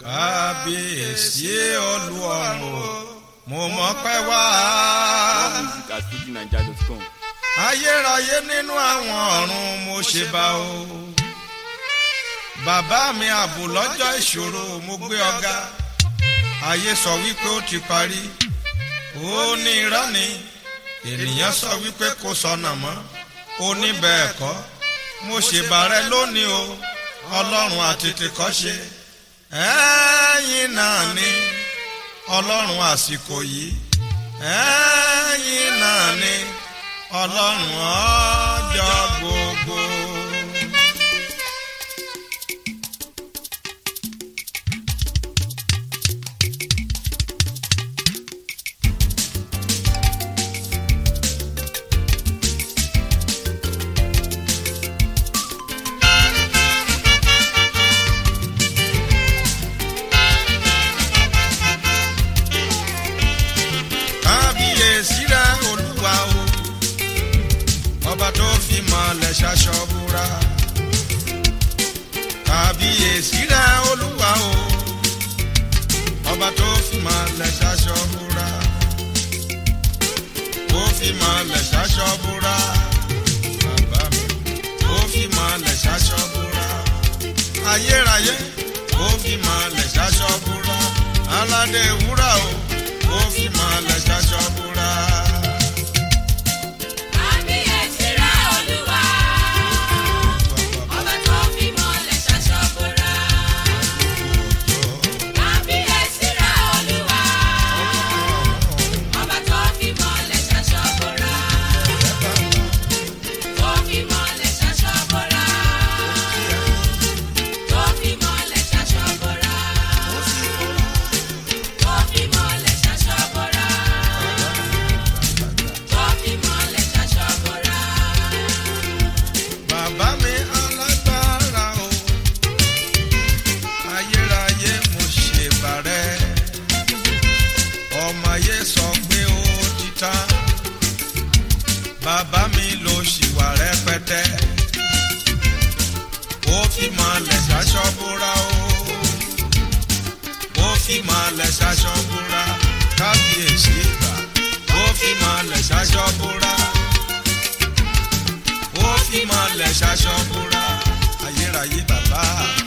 kábíyèsí olúọ̀run mo mọpẹ́ wá. More music at fujininja.com. ayérayé nínú àwọn ọ̀run mo ṣe bá o. bàbá mi ààbò lọ́jọ́ ìṣòro mo gbé ọ̀gá. ayé sọ wípé ó ti parí. ó ní irọ́ ni ènìyàn sọ wípé kò sọnà mọ́. ó ní bẹ́ẹ̀ kọ́ mo ṣèbàrẹ́ lónìí o ọlọ́run àtètè kọ́ ṣe. ẹ̀yin náà ni ọlọ́run àsìkò yìí. ẹ̀yin náà ni ọlọ́run ọjọ́ gbogbo. kábíyèsí rẹ olúwa o ọba tó fi mọ̀lẹ̀ ṣaṣọ búra kábíyèsí rẹ olúwa o ọba tó fi mọ̀lẹ̀ ṣaṣọ búra ó fi mọ̀lẹ̀ ṣaṣọ búra bàbá mi ó fi mọ̀lẹ̀ ṣaṣọ búra ayérayé ó fi mọ̀lẹ̀ ṣaṣọ búra aládé wúrà o ó fi mọ̀lẹ̀ ṣaṣọ búra. Kábíyèsí rẹ̀ Olúwa, ọba tó fi mọ́lẹ̀ ṣaṣọ bora. Kábíyèsí rẹ̀ Olúwa, ọba tó fi mọ́lẹ̀ ṣaṣọ bora. Tó fi mọ́lẹ̀ ṣaṣọ bora. Tó fi mọ́lẹ̀ ṣaṣọ bora. Tó fi mọ́lẹ̀ ṣaṣọ bora. Tó fi mọ́lẹ̀ ṣaṣọ bora. Bàbá mi alágbára o, ayérayé mo ṣe bàrẹ́. Ọmọ ayé sọ pé ó ti tán. Bàbá mi ló ṣì wà rẹpẹtẹ. Ó fi mọ̀lẹ̀ ṣaṣọ búra o. Ó fi mọ̀lẹ̀ ṣaṣọ búra. Kábíyèsí ìgbà. Ó fi mọ̀lẹ̀ ṣaṣọ búra ó fi mọ̀lẹ̀ ṣaṣọ búra ayérayé bàbá mi.